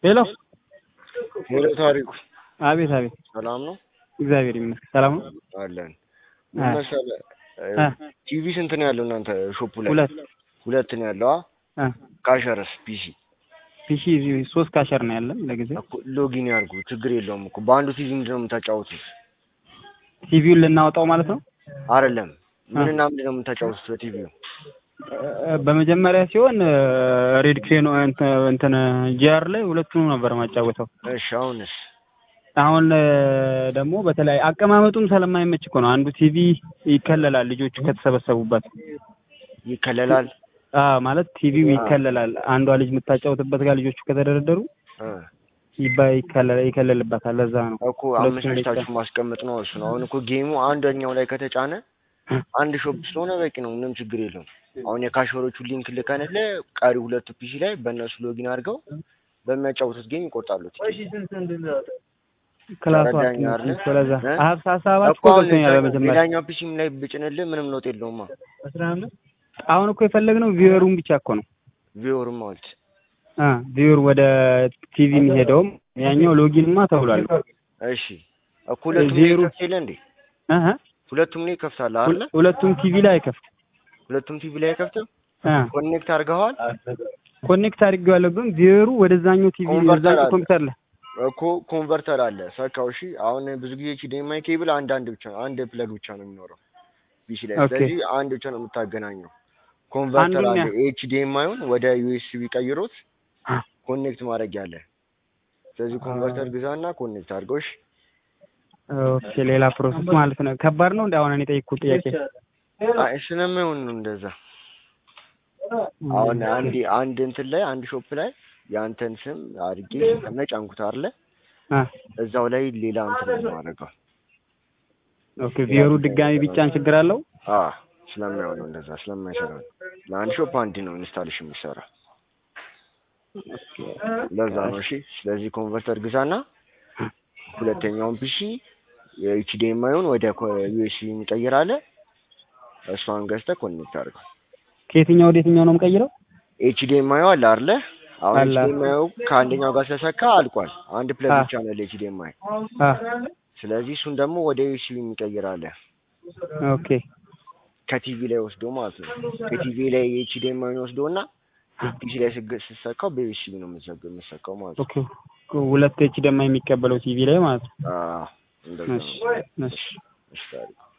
ሄሎ ሄሎ ታሪኩ አቤት አቤት ሰላም ነው እግዚአብሔር ይመስገን ሰላም ነው አለን አ- ምን መሰለህ አ- ቲቪ ስንት ነው ያለው እናንተ ሾፑ ላይ ሁለት ሁለት ነው ያለው አ አ ካሸረስ ፒሲ ፒሲ ሶስት ካሸር ነው ያለን ለጊዜው እኮ ሎጊን ያርጉ ችግር የለውም እኮ በአንዱ ቲቪ ምንድን ነው የምታጫወቱት ቲቪውን ልናወጣው ማለት ነው አይደለም አ። ምንና ምንድን ነው የምታጫወቱት በቲቪው እ፣ በመጀመሪያ ሲሆን ሬድ ክሬኖ እንትን ጂአር ላይ ሁለቱንም ነበር ማጫወተው እሺ አሁንስ አሁን እ፣ ደግሞ በተለይ አቀማመጡም ስለማይመች እኮ ነው አንዱ ቲቪ ይከለላል ልጆቹ ከተሰበሰቡበት ይከለላል አ ማለት ቲቪው አ። ይከለላል አንዷ ልጅ የምታጫውትበት ጋር ልጆቹ ከተደረደሩ እ። ይባ ይከለል ይከለልበታል ለዛ ነው እኮ ሁለቱም አመቻችታችሁ ይጫ- ማስቀመጥ ነው እሱ ነው አሁን እኮ ጌሙ አንደኛው ላይ ከተጫነ አንድ ሾፕ ስለሆነ በቂ ነው ምንም ችግር የለውም አሁን የካሸሮቹ ሊንክ ልከንልህ ቀሪ ሁለቱ ፒሲ ላይ በእነሱ ሎጊን አድርገው በሚያጫውቱት ጌም ይቆርጣሉ ክላሱ ተረዳኝ አትመችም አይደለ? ስለዛ እ? ሀብሳ ሀሳባችሁ እኮ አሁን ገብቶኛል ሌላ- በመጀመሪያ ሌላኛው ፒሲም ላይ ብጭንልህ ምንም ለውጥ የለውማ አሁን እኮ የፈለግነው ቪወሩን ብቻ እኮ ነው ቪወርም ማለት አ ቪወር ወደ ቲቪ የሚሄደውም ያኛው ሎጊንማ ተብሏል እሺ እኮ ሁለቱም ላይ ዜሮ- ይከፍት የለ እንዴ አሀ ሁለቱም ላይ ይከፍታል አይደለ ሁለ- ሁለቱም ቲቪ ላይ አይከፍት ሁለቱም ቲቪ ላይ አይከፍትም አ ኮኔክት አድርገዋል ኮኔክት አድርጌዋለሁ ግን ቪወሩ ወደዛኛው ቲቪ ኮንቨርተር ወደዛኛው አለ። ኮምፒውተር ላይ እኮ ኮንቨርተር አለ ሰካው እሺ አሁን ብዙ ጊዜ ኤችዲኤምአይ ኬብል አንድ አንድ ብቻ አንድ ፕለግ ብቻ ነው የሚኖረው ፒሲ ላይ ኦኬ። ስለዚህ አንድ ብቻ ነው የምታገናኘው ኮንቨርተር አንዱን አለ ያ- ኤችዲኤምአይውን ወደ ዩኤስቢ ቀይሮት ኮኔክት ማድረግ ያለ ስለዚህ ኮንቨርተር ግዛና ኮኔክት አድርገው እሺ ኦኬ ሌላ ፕሮሰስ ማለት ነው ከባድ ነው እንደ አሁን እኔ ጠይቅኩት ጥያቄ አይ ስለማይሆን ነው እንደዛ አሁን አንድ አንድ እንትን ላይ አንድ ሾፕ ላይ የአንተን ስም አድርጌ ተመጫንኩት አይደለ አ እዛው ላይ ሌላ እንትን ነው የማደርገው ኦኬ ቪወሩ ድጋሚ ቢጫን ችግር አለው አ ስለማይሆን ነው እንደዛ ስለማይሰራ ነው ለአንድ ሾፕ አንድ ነው ኢንስታሌሽን የሚሰራ ለዛ ነው እሺ ስለዚህ ኮንቨርተር ግዛና ሁለተኛውን ፒሲ የኤችዲኤምአይውን ወደ ዩኤስቢ የሚቀይር አለ እሷን ገዝተህ ኮኔክት አድርገው ከየትኛው ወደ የትኛው ነው የምቀይረው ኤችዲኤምአዩ አለ አይደለ አሁን አለ። ኤችዲኤምአዩ ከአንደኛው ጋር ስለሰካ አልቋል አንድ ፕለግ አ። ብቻ ነው ለኤችዲኤምአይ አ ስለዚህ እሱን ደግሞ ወደ ዩኤስቢ የሚቀይር አለ ኦኬ ከቲቪ ላይ ወስዶ ማለት ነው ከቲቪ ላይ የኤችዲኤምአይን ወስዶ እና ፒሲ ላይ ስገ- ስትሰካው በዩኤስቢ ነው የምትዘግ- የምትሰካው ማለት ነው ኦኬ ሁለት ኤች ደማ የሚቀበለው ቲቪ ላይ ማለት ነው አዎ እንደዛ እሺ ነው እሺ እሺ ታሪኩ